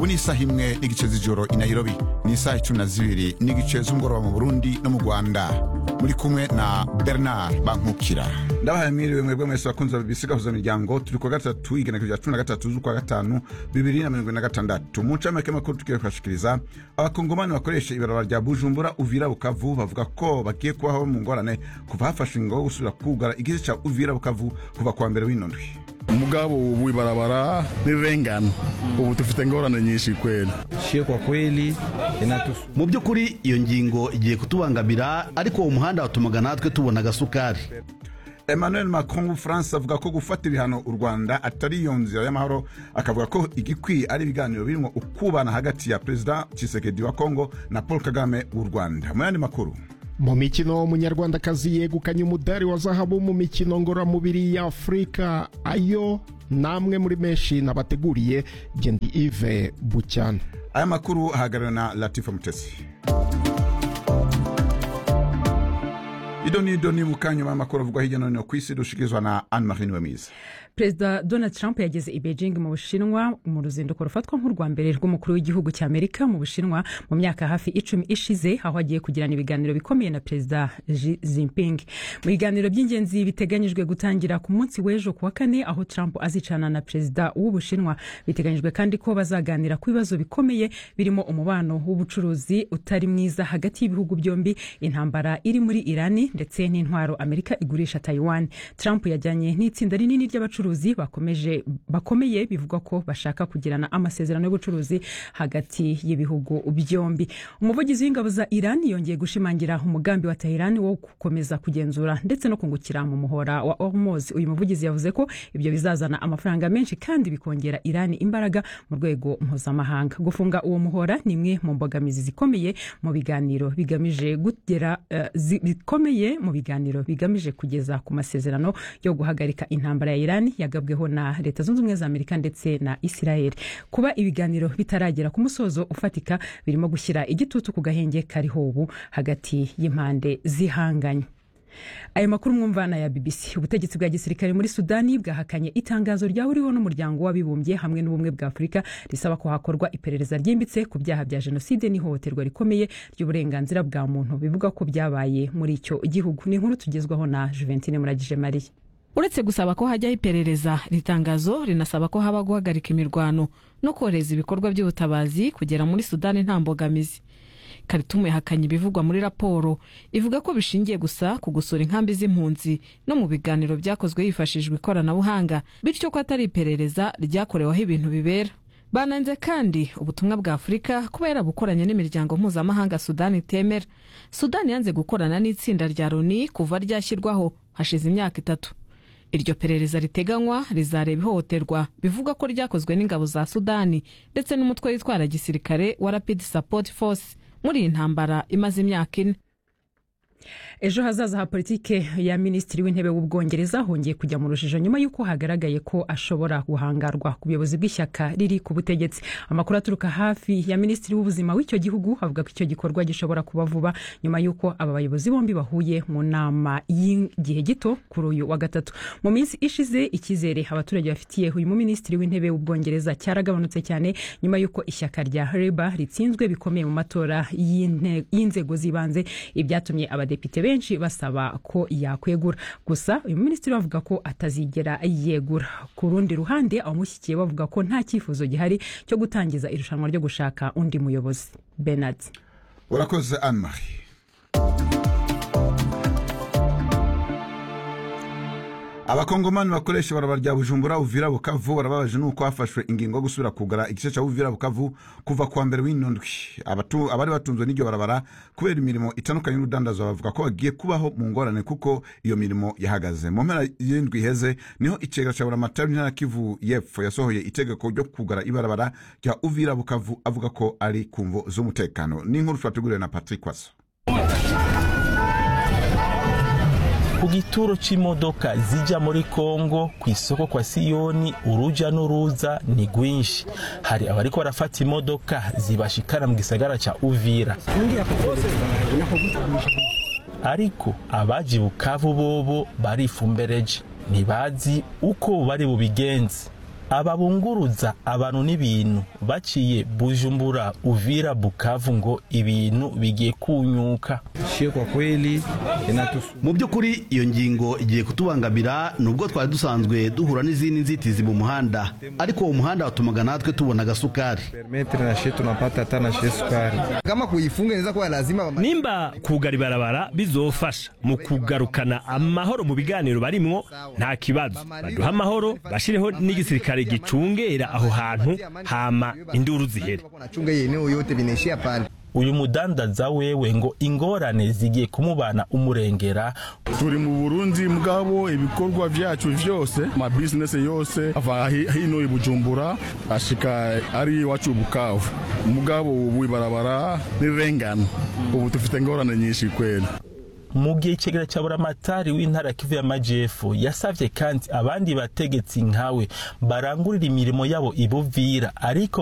ubu ni isaha imwe n'igice z'ijoro i nairobi ni isaha icumi na zibiri n'igice z'umugoroba mu burundi no mu rwanda muri kumwe na bernard bankukira ndabahaye mwiriwe mwebwe mwese bakunzi ba bbc gahuza miryango turi kwa gatatu igenekerezo rya cumi na gatatu z'ukwa gatanu bibiri na mirongo ine na gatandatu mu ncamake makuru tugiye kubashikiriza abakongomani bakoresha ibarabara rya bujumbura uvira bukavu bavuga ko bagiye kubaho mu ngorane kuva hafashwe ingo yo gusubira kugara igice ca uvira bukavu kuva kuwa mbere w'ino ndwi mugabo ubu ibarabara nirengana ubu dufite ingorane nyinshi kweli Sio kwa kweli inatusu mu by'ukuri iyo ngingo igiye kutubangamira ariko uwo muhanda watumaga natwe tubona agasukari emmanuel macron w'ubufaransa avuga ko gufata ibihano u rwanda atari iyo nzira y'amahoro akavuga ko igikwiye ari ibiganiro birimo ukubana hagati ya perezida tshisekedi wa kongo na paul kagame w'u rwanda mu yandi makuru mu mikino umunyarwandakazi yegukanye umudari wa zahabu mu mikino ngororamubiri ya afurika ayo namwe muri menshi nabateguriye gendi ive bucyana aya makuru ahagarariwe na latifa mutesi idoni idoni mu kanya y'amakuru avugwa hirya no hino ku isi dushikirizwa na anne marie niwemiza perezida donald trump yageze i beijing mu bushinwa mu ruzinduko rufatwa nk'urwa mbere rw'umukuru w'igihugu cya amerika mu bushinwa mu myaka hafi icumi ishize aho agiye kugirana ibiganiro bikomeye na perezida Xi Jinping mu biganiro by'ingenzi biteganyijwe gutangira ku munsi w'ejo ku wa kane aho trump azicana na perezida w'ubushinwa biteganyijwe kandi ko bazaganira ku bibazo bikomeye birimo umubano w'ubucuruzi utari mwiza hagati y'ibihugu byombi intambara iri muri irani ndetse n'intwaro amerika igurisha taiwan trump yajyanye n'itsinda rinini ry'abacuruzi abacuruzi bakomeje bakomeye bivugwa ko bashaka kugirana amasezerano y'ubucuruzi hagati y'ibihugu byombi umuvugizi w'ingabo za iran yongeye gushimangira umugambi wa tehran wo gukomeza kugenzura ndetse no kungukira mu muhora wa hormuz uyu muvugizi yavuze ko ibyo bizazana amafaranga menshi kandi bikongera iran imbaraga mu rwego mpuzamahanga gufunga uwo muhora ni imwe mu mbogamizi zikomeye mu biganiro bigamije gugera uh, bikomeye mu biganiro bigamije kugeza ku masezerano yo guhagarika intambara ya iran yagabweho na leta zunze ubumwe za amerika ndetse na israel kuba ibiganiro bitaragera ku musozo ufatika birimo gushyira igitutu ku gahenge kariho ubu hagati y'impande zihanganye aya makuru mwumvana ya bbc ubutegetsi bwa gisirikare muri sudani bwahakanye itangazo ryahuriweho n'umuryango w'abibumbye hamwe n'ubumwe bwa afurika risaba ko hakorwa iperereza ryimbitse ku byaha bya jenoside n'ihohoterwa rikomeye ry'uburenganzira bwa muntu bivuga ko byabaye muri icyo gihugu ni inkuru tugezwaho na juventine muragije mariya uretse gusaba ko hajyaho iperereza iri tangazo rinasaba ko haba guhagarika imirwano no kohereza ibikorwa by'ubutabazi kugera muri sudani nta mbogamizi karitumu yahakanye ibivugwa muri raporo ivuga ko bishingiye gusa ku gusura inkambi z'impunzi no mu biganiro byakozwe hifashishijwe ikoranabuhanga bityo ko atari iperereza ryakoreweho ibintu bibera bananze kandi ubutumwa bwa afurika kuba yarabukoranye n'imiryango mpuzamahanga sudani itemera sudani yanze gukorana n'itsinda rya loni kuva ryashyirwaho hashize imyaka itatu iryo perereza riteganywa rizareba ihohoterwa bivuga ko ryakozwe n'ingabo za sudani ndetse n'umutwe witwara gisirikare wa rapid support force muri iyi ntambara imaze imyaka ine ejo hazaza ha politike ya minisitiri w'intebe w'ubwongereza hongeye kujya mu rujijo nyuma y'uko hagaragaye ko ashobora guhangarwa ku buyobozi bw'ishyaka riri ku butegetsi amakuru aturuka hafi ya minisitiri w'ubuzima w'icyo gihugu avuga ko icyo gikorwa gishobora kuba vuba nyuma y'uko aba bayobozi bombi bahuye mu nama y'igihe gito kuri uyu wa gatatu mu minsi ishize icyizere abaturage bafitiye uyu muminisitiri w'intebe w'ubwongereza cyaragabanutse cyane nyuma y'uko ishyaka rya reba ritsinzwe bikomeye mu matora y'inzego z'ibanze ibyatumye abadepite benshi basaba ko yakwegura gusa uyu minisitiri bavuga ko atazigera yegura ku rundi ruhande abamushyigikiye bavuga ko nta cyifuzo gihari cyo gutangiza irushanwa ryo gushaka undi muyobozi benard urakoze anne marie abakongomani bakoresha ibarabara rya bujumbura uvira bukavu barababaje nuko hafashwe ingingo yo gusubira kugara igice cya uvira bukavu kuva kuwa mbere w'ino ndwi abari batunzwe n'iryo barabara kubera imirimo itandukanye y'urudandazwa bavuga ko bagiye kubaho mu ngorane kuko iyo mirimo yahagaze mu mpera y'indwi iheze niho icega cya buramatari w'intara kivu y'epfo yasohoye itegeko ryo kugara ibarabara rya uvira bukavu avuga ko ari ku mvo z'umutekano n'inkuru twateguriwe na patrick waso ku gituro c'imodoka zija muri kongo ku isoko kwa siyoni uruja n'uruza ni rwinshi hari abariko barafata imodoka zibashikana mu gisagara ca uvira ariko abaji bukavu bobo barifumbereje ntibazi uko bari bubigenze ababunguruza abantu n'ibintu baciye bujumbura uvira bukavu ngo ibintu bigiye kunyuka shie kwa kweli inatusu mu by'ukuri iyo ngingo igiye kutubangamira nubwo twari dusanzwe duhura n'izindi nzitizi mu muhanda ariko uwo muhanda watumaga natwe tubona agasukari permetre na shie tunapata hata na shie sukari kama kuifunga inaweza kuwa lazima nimba kugara ibarabara bizofasha mu kugarukana amahoro mu biganiro barimwo nta kibazo baduha amahoro bashireho n'igisirikare gicungera aho hantu hama induru zihere wanachunga hii eneo yote vinaishia pale uyu mudandaza wewe ngo ingorane zigiye kumubana umurengera turi mu burundi mugabo ibikorwa vyacu vyose amabizinesi yose ava hi- hino i bujumbura ashika ari iwacu bukavu mugabo ubu ibarabara nirengana ubu dufite ingorane nyinshi kweli mu gihe icegera cya buramatari w'intara ya kivu y'amajepfo yasavye kandi abandi bategetsi nkawe barangurira imirimo yabo ibuvira ariko